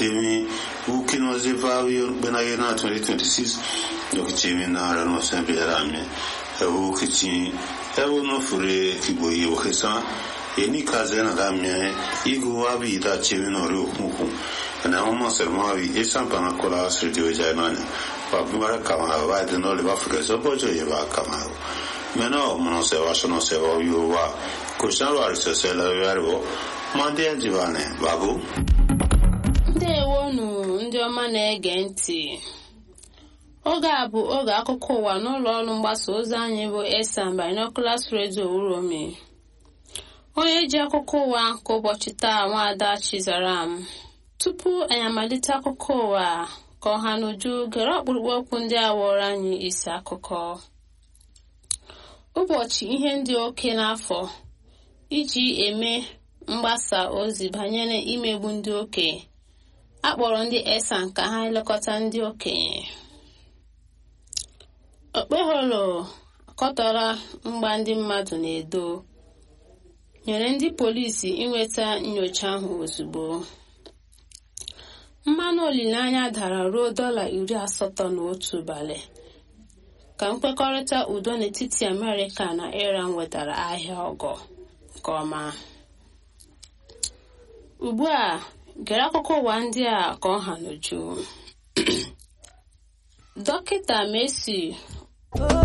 chemi ukino zevavio benaye na 2026 donc chemi na ara no sembe rame ewu kichi ewu no fure kibo yi okesa eni kaze na damye igu wabi da chemi no ru huku na homo sermo abi esan pana kola studio jaimane pa bimara kama va de no le va fuke so bojo ye va kama meno mono se va sono se va yu wa kushan wa se se la yarbo mande jivane babu ndewonu ndị ọma na-ege ntị oge a bụ oge akụkọ ụwa n'ụlọ ọrụ mgbasa ozi anyị bụ esan binoculars radio uromi onye ji akụkọ ụwa nke ụbọchị taa nwaada chizaram tupu anyị amalite akụkọ ụwa ka ọha n'uju gere ọkpụrụkpụ okwu ndị a wụrụ anyị isi akụkọ ụbọchị ihe ndị oke n'afọ iji eme mgbasa ozi banyere imegbu ndị okenye akpọrọ ndị esan ka ha elekọta ndị okenye okpeholo akọtọrọ mgba ndị mmadụ na-edo nyere ndị polisi inweta nyocha ahụ ozugbo mmanụ olileanya dara ruo dọla iri asatọ na otu ụbalị ka nkwekọrịta udo n'etiti amerịka na iran wetara ahịa ọgọ nke ọma ugbu a gere akụkọ ụwa ndị a ka ọ ha n'uju dọkịta Messi